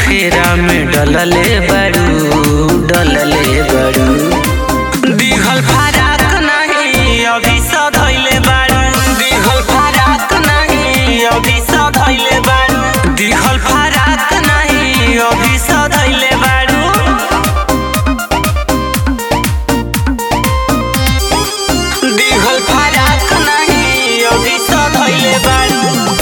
फेरा में डलले बड़ू डलले बड़ू दिघल फराक नहीं अभी सधैले बारू दिघल फराक नहीं अभी सधैले बारू दिघल फराक नहीं अभी सधैले बारू दिघल फराक नहीं अभी सधैले बारू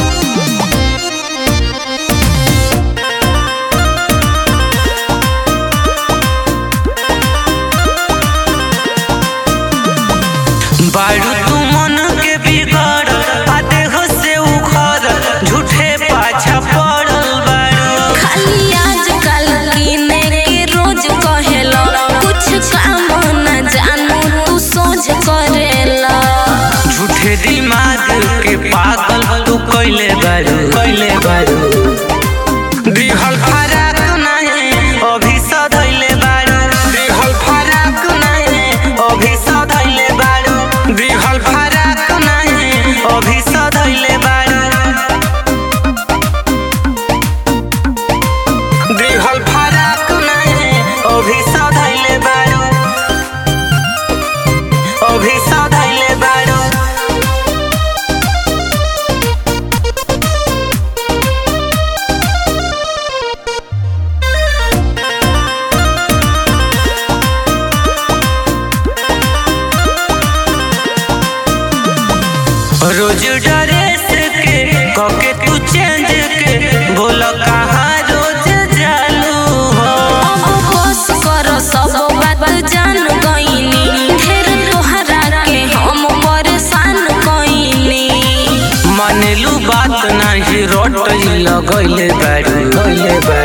बारू तू मन के बिगड़ आ देह से उखड़ झूठे पाछा पड़ल बारू खाली आजकल कीने के रोज कहेला कुछ काम न जानू तू सोच करेला झूठे दिमाग के पागल तू कैले बारू कैले बारू दिहल फराक नहीं अभी सधैले बारू दिहल फराक नहीं अभी सधैले बारू दिहल फराक नहीं अभी सधैले बारू दिहल फराक नहीं अभी सधैले बारू अभी सधैले बारू रोज ड्रेस के कके तू चेंज के बोल कहाँ रोज जालू हो अब बस कर सब बात जान गईनी ढेर तोहरा के हम परेशान कईनी मानेलू बात नहीं रोट लगैले बारू गैले बारू